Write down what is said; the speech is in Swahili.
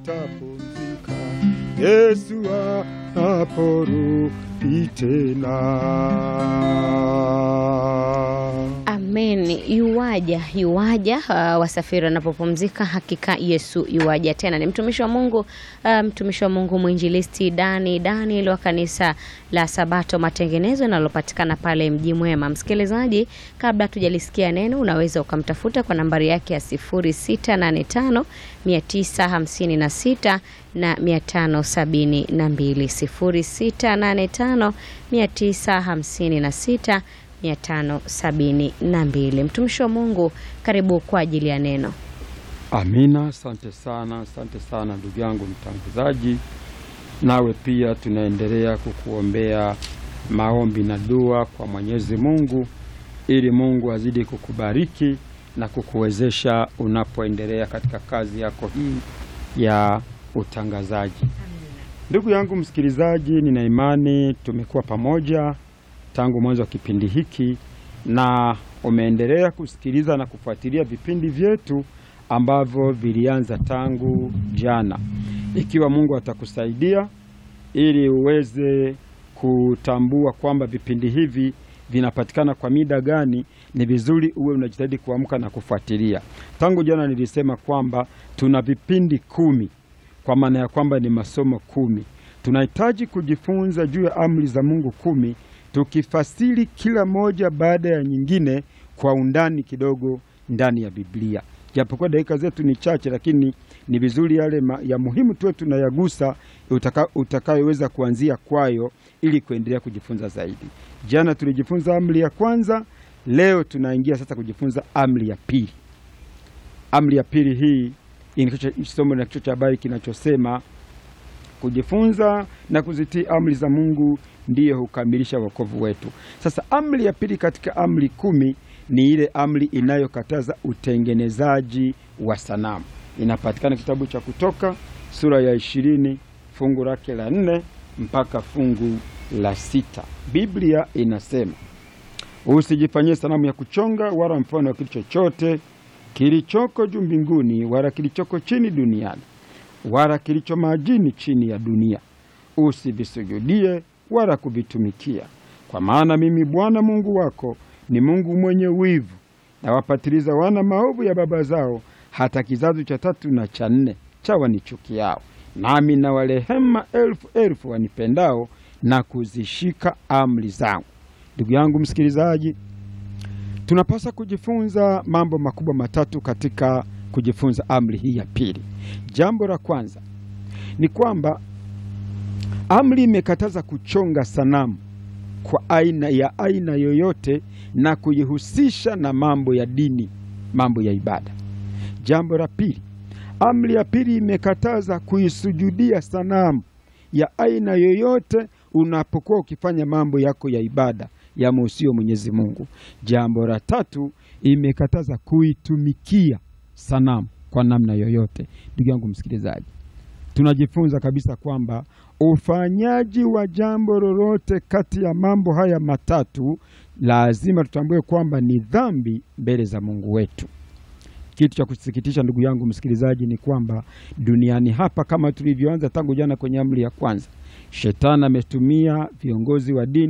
watapumzika Yesu anaporudi tena. Amen. Yuwaja, yuwaja. Uh, wasafiri wanapopumzika, hakika Yesu yuwaja tena. Ni mtumishi wa Mungu uh, mtumishi wa Mungu mwinjilisti Dani Daniel wa kanisa la Sabato Matengenezo linalopatikana pale Mji Mwema. Msikilizaji, kabla tujalisikia neno, unaweza ukamtafuta kwa nambari yake ya 0685 956 na 572 0685 956 572. Mtumishi wa Mungu, karibu kwa ajili ya neno. Amina, asante sana, asante sana ndugu yangu mtangazaji. Nawe pia tunaendelea kukuombea maombi na dua kwa Mwenyezi Mungu ili Mungu azidi kukubariki na kukuwezesha unapoendelea katika kazi yako hii ya utangazaji. Ndugu yangu msikilizaji, nina imani tumekuwa pamoja tangu mwanzo wa kipindi hiki na umeendelea kusikiliza na kufuatilia vipindi vyetu ambavyo vilianza tangu jana. Ikiwa Mungu atakusaidia ili uweze kutambua kwamba vipindi hivi vinapatikana kwa mida gani, ni vizuri uwe unajitahidi kuamka na kufuatilia. Tangu jana nilisema kwamba tuna vipindi kumi, kwa maana ya kwamba ni masomo kumi. Tunahitaji kujifunza juu ya amri za Mungu kumi tukifasiri kila moja baada ya nyingine kwa undani kidogo ndani ya Biblia. Japokuwa dakika zetu ni chache, lakini ni vizuri yale ma, ya muhimu tuwe tunayagusa utaka, utakayoweza kuanzia kwayo ili kuendelea kujifunza zaidi. Jana tulijifunza amri ya kwanza, leo tunaingia sasa kujifunza amri ya pili. Amri ya pili hii somo na kichwa cha habari kinachosema kujifunza na kuzitii amri za Mungu ndiyo hukamilisha wokovu wetu. Sasa amri ya pili katika amri kumi ni ile amri inayokataza utengenezaji wa sanamu. Inapatikana kitabu cha Kutoka sura ya ishirini fungu lake la nne mpaka fungu la sita. Biblia inasema usijifanyie sanamu ya kuchonga wala mfano wa kitu chochote kilichoko juu mbinguni wala kilichoko chini duniani wala kilicho majini chini ya dunia. Usivisujudie wala kuvitumikia, kwa maana mimi Bwana Mungu wako ni Mungu mwenye wivu, na wapatiliza wana maovu ya baba zao hata kizazi cha tatu na cha nne cha wanichukiao, nami na warehema elfu elfu wanipendao na kuzishika amri zangu. Ndugu yangu msikilizaji, tunapaswa kujifunza mambo makubwa matatu katika kujifunza amri hii ya pili. Jambo la kwanza ni kwamba amri imekataza kuchonga sanamu kwa aina ya aina yoyote na kuihusisha na mambo ya dini, mambo ya ibada. Jambo la pili, amri ya pili imekataza kuisujudia sanamu ya aina yoyote unapokuwa ukifanya mambo yako ya ibada yamuhusio Mwenyezi Mungu. Jambo la tatu, imekataza kuitumikia sanamu kwa namna yoyote. Ndugu yangu msikilizaji, tunajifunza kabisa kwamba ufanyaji wa jambo lolote kati ya mambo haya matatu lazima tutambue kwamba ni dhambi mbele za Mungu wetu. Kitu cha kusikitisha, ndugu yangu msikilizaji, ni kwamba duniani hapa, kama tulivyoanza tangu jana kwenye amri ya kwanza, shetani ametumia viongozi wa dini